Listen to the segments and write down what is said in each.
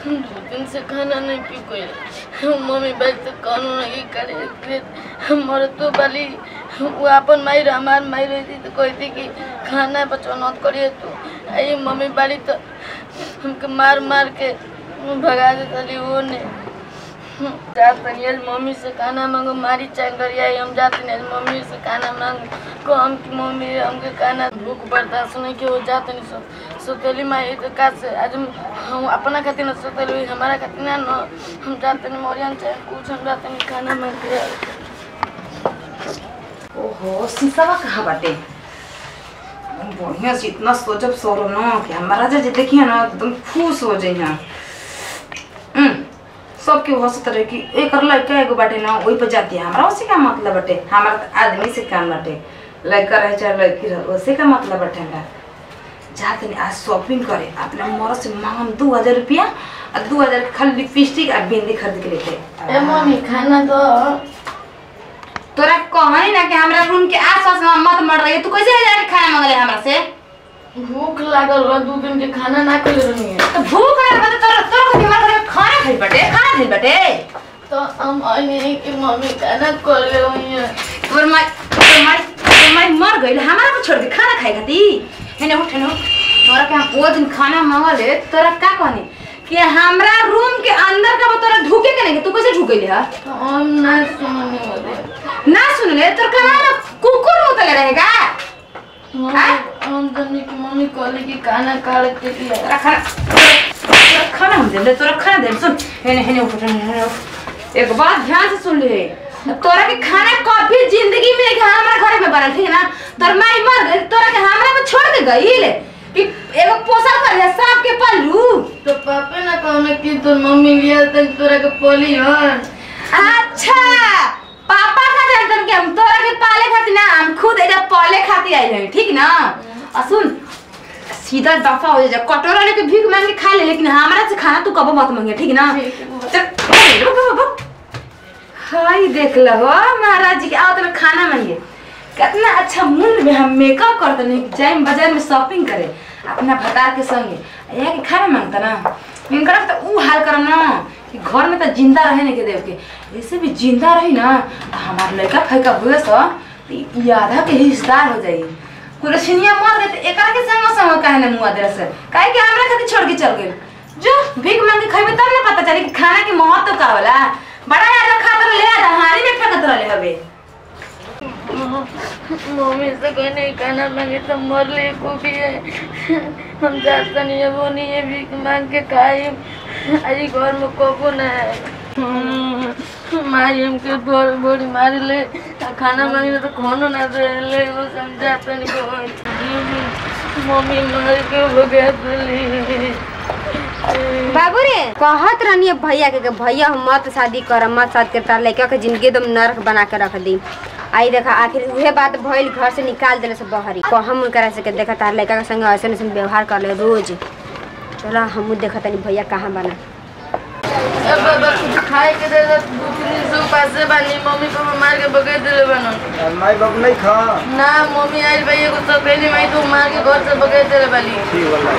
दो दिन से खाना नहीं पी कोई मम्मी बैठ तो कानून नहीं करे हमारे तो बाली वो अपन माई रह हमार माई रहती तो कहती कि खाना बचो न करिए तो आई मम्मी बाली तो हमके मार मार के भगा देती वो ने जात तनी आज मम्मी से खाना मांगो मारी चांगर आई हम जाते नहीं आज मम्मी से खाना मांगो को हम की मम्मी हमके खाना भूख बर्दाश्त नहीं कि वो जाते नहीं सो सोतेली माई तो का से आज हम हम अपना खातिर न सोतेली हमारा खातिर ना न हम जाते नहीं मोरियन चाहे कुछ हम जाते नहीं खाना मांग के ओहो शीशवा कहाँ बाटे बढ़िया से इतना सोचब सोरो न कि हमारा जे देखिए ना एकदम खुश हो जाइ यहाँ सबके हंसत रहे कि एकर लड़का एगो बाटे ना वही पर जाती है हमारा उसी का मतलब बाटे हमारा तो आदमी से काम बाटे लड़का रहे चाहे लड़की रहे उसी का मतलब बाटे हमरा जाते नहीं आज शॉपिंग करे अपने मरद से मांगम दू हजार रुपया और दू हजार के खाली लिपस्टिक और बिंदी खरीद के लेते ए मम्मी खाना तो तोरा कहनी ना कि हमरा रूम के आसपास में मत मर रही है। तू कैसे जाके खाना मांगले हमरा से भूख लागल बा दू दिन के खाना ना खइले रहनी है तो भूख लगे बता तोरा तोरा को बीमार करे खाना खाई बटे खाना खाई बटे तो हम आने की मम्मी खाना कर ले रही है तोर माई तोर माई तोर माई मर गइल हमारा को छोड़ के खाना खाई खाती हेने उठ हेने उठ। तोरा के हम वो दिन खाना मांगले तोरा का कहनी कि हमरा रूम के अंदर का तोरा ढुके के नहीं तू कैसे ढुक गइल है तो हम ना सुनने वाले ना सुन ले तोर का ना कुकुर मुतले रहेगा मम्मी हम जनी की मम्मी कहली कि खाना काट के दिया तोरा खाना तोरा खाना हम दे तोरा खाना दे सुन हेने हेने उठ हेने हेने उठ। एक बात ध्यान से सुन ले तोरा के खाना कभी जिंदगी में एक हमरा घर में बनल ठीक है ना तोर माई मर गई तोरा के हमरा में छोड़ के गई ले कि एगो पोसा कर है सांप के पल्लू तो पापे ना कहने कि तोर मम्मी लिया तो तोरा के पोली हन अच्छा पापा का जानतन कि हम तोरा के पाले खातिर ना हम खुद एजा पाले खातिर आइल हई ठीक ना आ सुन सीधा दफा हो जा कटोरा लेके भीख मांग के खा ले लेकिन हमरा से खाना तू कबो मत मांगे ठीक ना ठीक है। चल अरे, रुक, रुक, रुक। हाय देख लो महाराज जी के आओ तुम्हें खाना मांगे कितना अच्छा मूल्य में हम मेकअप करते नहीं जाए बाजार में शॉपिंग करे अपना भतार के संगे यहाँ के खाना मांगता ना इनका तो ऊ हाल करम ना कि घर में तो जिंदा रहे नहीं के देव के ऐसे भी जिंदा रही ना तो हमार लड़का फैका हुए सो तो ई आधा के हिस्सेदार हो जाई कुरछिनिया मर गए तो एकरा के संग संग काहे ना मुआ दे से काहे कि हमरा खातिर छोड़ के चल गेल जो भीख मांग के खइबे तब ना पता चली कि खाना के महत्व का होला बड़ा यार खातर ले आ हारी में फेंकत रहले हबे मम्मी से कोई नहीं खाना मांगे तो मर ले को भी है हम जाता नहीं है वो नहीं है भीख मांग के खाई आज घर में कोको ना है माई हमके बोल बोली मार ले आ खाना मांगे तो खानो ना दे ले वो समझाता नहीं को मम्मी मार के भगा दिली बाबू रे कहत रहनी है भैया के कि भैया हम मत शादी कर मत शादी करता लड़का के जिंदगी एकदम नरक बना के रख दी आई देखा आखिर उहे बात भइल घर से निकाल देले से बहरी को हम उनकरा से के देखा तार लड़का के संग ऐसे ऐसे व्यवहार कर ले रोज चलो हमू देखा तनी भैया कहाँ बना अब बाबा कुछ खाए के दे दो दू तीन दिन से उपास से बानी मम्मी पापा मार के भगा दिले बनो माई बाप नहीं खा ना मम्मी आई भाई एगो सब कहली माई तू मार के घर से भगा दिले बाली ठीक वाला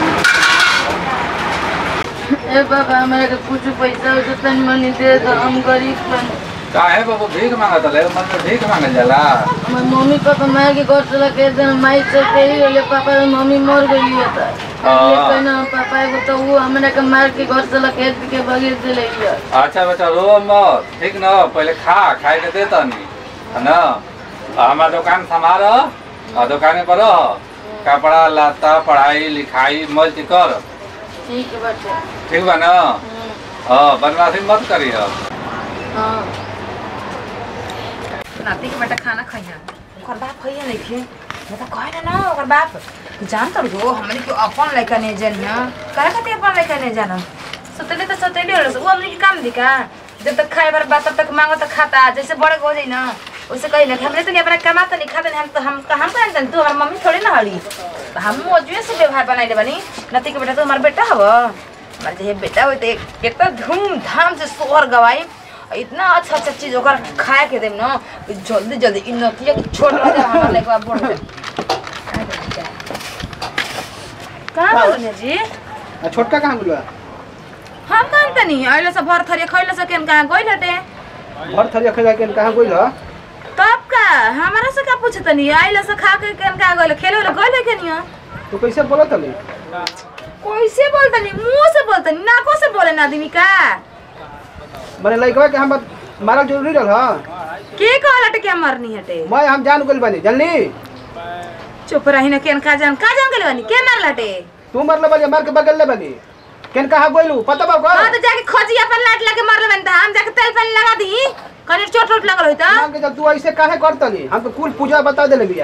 ए बाबा हमारे के कुछ पैसा हो तो तनी मनी दे दो हम गरीब बन काहे बाबू भीख मांगत ले मन में भीख मांगल जाला हमारे मम्मी पापा मार के घर से लगे दे माई से कही रहले पापा और मम्मी मर गई है तो ये कहना पापा एगो तो वो हमरा के मार के घर से लगे के भगे दिले है अच्छा बच्चा रो मत ठीक न पहले खा खाए के दे तनी है न आ, हमार दुकान संभार आ दुकाने पर रह। कपड़ा लत्ता पढ़ाई लिखाई मौज कर ठीक है बच्चा ठीक बा न हाँ बनवासी मत करी हाँ नाती के बेटा खाना खइया ओकर बाप खइया नहीं खे मैं तो कहे ना ना ओकर बाप जान तर गो हमने के अपन लड़का नहीं जानिया करे खातिर अपन लड़का नहीं जाना सतले तो सतले हो वो हमने के काम दिखा जब तक खाए बार बात तब तक मांगो तो खाता जैसे बड़े हो जाई ना वैसे कही ना कि हमने तो नहीं अपना कमाता नहीं खाता नहीं हम तो हम हम का जानते तू हमार मम्मी थोड़ी ना हड़ी तो हम मौजूद से व्यवहार बनाइले बनी नाती के बेटा तो हमार बेटा हव हमार जे बेटा होते कितना धूमधाम से सोहर गवाई इतना अच्छा अच्छा चीज ओकर खाए के देम ना कि जल्दी जल्दी इ नतिया के छोड़ रह जा हमरा लेके बढ़ जा कहाँ बोलने जी आ, छोटका कहाँ मिलवा हम कहन तनी आइले से भर थरिया खइले से केन कहाँ गइल हटे भर थरिया खा के कहाँ गइल ह तब का हमारा से का पूछे तनी आइले से खा के केन कहाँ गइल खेले वाला गइल है केनिया तू कैसे बोलत हली कैसे बोलतनी मुंह से बोलतनी नाको से बोले ना आदमी का मने लइकवा के हम मारल जरूरी रहल ह के कहल हटे के मरनी हटे मैं हम जान गइल बानी जानली चुप रही ना केन का जान का जान गेल बानी के मारल हटे तू मरले बानी मार के बगल ले बानी केन कहाँ गइलू पता बा हां कर तो जाके खोजी अपन लाट लगे मरले बानी त हम जाके तेल पानी लगा दी कनी चोट चोट लगल होई त मान के चल तू ऐसे काहे करतनी हम तो कुल पूजा बता देले बिया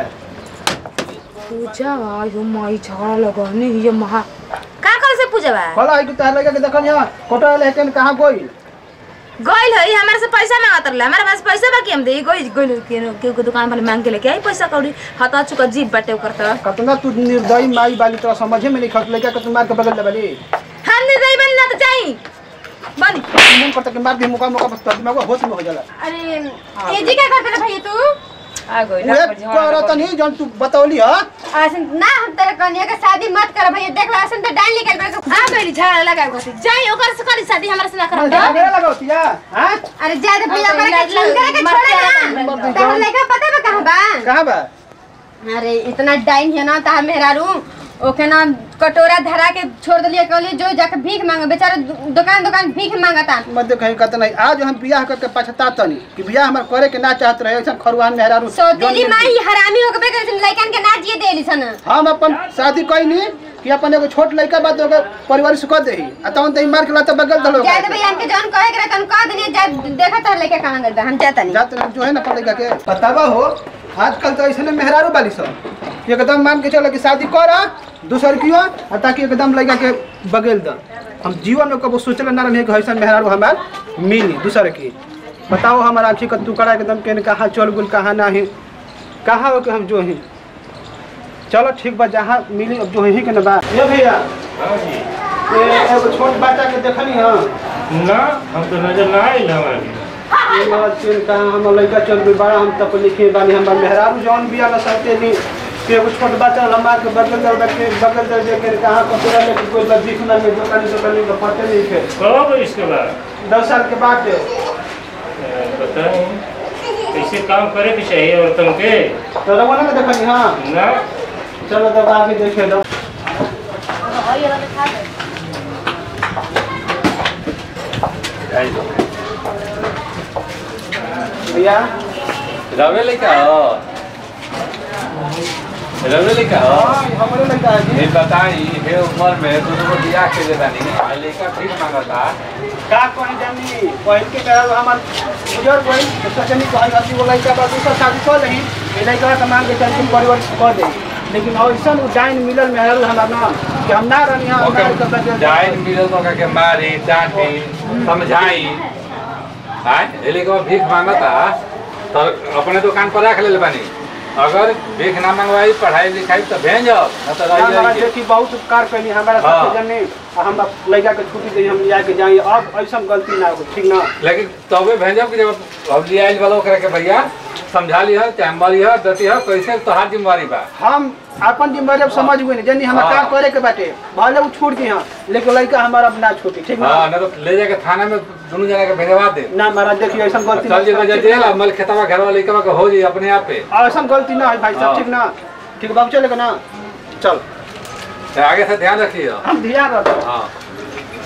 पूजा आयो माई झगड़ा लगने ये महा का करे से पूजा बा कहला है कि तहर लइका के देखन यहाँ कोटा ले केन कहाँ गइल गइल है हमारे से पैसा मांगत रहले हमारे पास पैसा बा कि हम दे गइल गइल के के के दुकान वाले मांग के लेके आई पैसा कौड़ी हता चुका जीप बाटे ओकर त कतना तू निर्दयी माई बाली तो समझे में नहीं खत लइका के तू मार के बगल ले बाली हम नहीं दई बन ना तो जाई बनी मन करता कि मार दे मुका मुका बस दिमाग होश में हो जाला अरे ए जी क्या करते रे भैया तू आ गइल उहे करत नहीं जन तू बतौली ह ऐसन ना हम तेरे कन्या के शादी मत कर भैया देख ला ऐसन तो डाल निकल बा आ गइल झाड़ा लगा गसी जाई ओकर से करी शादी हमरा से ना मैं करब झगड़ा लगावतिया हैं अरे जा दे भैया करे के छीन करे के मत छोड़े कर, ना मत कर। तहर लइका पता बा कहां बा कहाँ बा अरे इतना डाइन है ना ता मेहरारू ओके ना कटोरा धरा के छोड़ दिलिए कहली जो जाके भीख मांगे बेचारा दु- दुकान दुकान भीख मांगता मत कहीं कहता नहीं आज हम बियाह करके पछतातनी कि बियाह हमार करे के ना चाहत रहे ऐसा खरुआन मेहरारू सौतेली माई हरामी हो गए करे लइकन के ना जिए देली सन हम अपन शादी कइनी कि अपन एगो छोट लड़का बात ओकर परिवार से कह देही आ तहन तई मार के लात बगल दलो जाए दे भैया हमके जौन कहे करे तन कह दनी जा देखा तार लइका कहां गइल बा हम जाता नहीं जात जो है ना अपन लड़का के बतावा हो आजकल तो ऐसे मेहरारू बाली सब एकदम मान के चलो कि शादी कर दूसर कियो आ ताकि एकदम लड़का के बगल द हम जीवन में कबो सोचले ना रही कि ऐसा मेहरारू हमार मिली दूसर की बताओ हमारा आँखी का टुकड़ा एकदम के कहाँ चल गुल कहाँ नहीं कहाँ हो के हम जो ही चलो ठीक बा जहाँ मिली अब जो ही के ना बा ये भैया ये एगो छोट बच्चा के देखनी हां ना हम तो नजर ना आइल हमारे ये बात चल कहाँ हम लड़का चल गई बड़ा हम तक लिखे बानी हम मेहरारू जौन बिया ना सकते नी कि एगो छोट बच्चा लम्बा के बगल दर के बगल दर दे के कहाँ कपड़ा लेके कोई बस दिख ना में दुकान दुकान में पते नहीं थे कब इसके बाद दस साल के बाद थे। बताए कैसे काम करे के चाहिए औरतन के तो रवाना में देखनी हाँ ना चलो तब आगे देखे दो भैया रवे लइका हो रवे लइका हो हाँ हमारे लड़का है जी ये बताई हे उम्र में तू तो बियाह के दे दानी आ लइका ठीक मांगता का कहीं जानी पहल के कहल हमार गुजर गई तो सचनी कहल हती वो लड़का बा दूसरा शादी कर लही ये लड़का का मांग के चल तुम परिवार कर दे लेकिन ऐसा डाइन मिलल मेहरल हमार ना कि हम ना रहनी हम ना कर सके जाइन मिलल तो के मारी डांटी समझाई आय ये लइका भीख मांगता तो अपने दुकान पर रख ले बानी अगर भीख ना मंगवाई पढ़ाई लिखाई तो भेज न तो रह हमारा जाई देखी बहुत उपकार कैली हमारा हाँ। सबके जने आ हम अब लड़का के छुट्टी दे हम लिया के जाई अब ऐसा गलती ना हो ठीक ना लेकिन तबे भेजब कि जब अब लिया आइल वाला ओकरा के भैया समझा लिह चैम्बर लिह दती है कैसे तोहार जिम्मेवारी बा हम अपन जिम्मेदारी अब समझ गए जनी हम हाँ। का करे के बाटे भले वो छूट दी हां लेकिन लड़का हमारा अब ना छूटी ठीक ना हाँ ना तो ले जाके थाना में दोनों जना के भेजवा दे ना महाराज देखिए ऐसा गलती चल जे बजा जेल मल खेतवा घर वाले के हो जाई अपने आप पे ऐसा गलती ना है भाई हाँ। साहब ठीक ना ठीक बाबू चलेगा ना चल तो आगे से ध्यान रखिए हम ध्यान रखो हाँ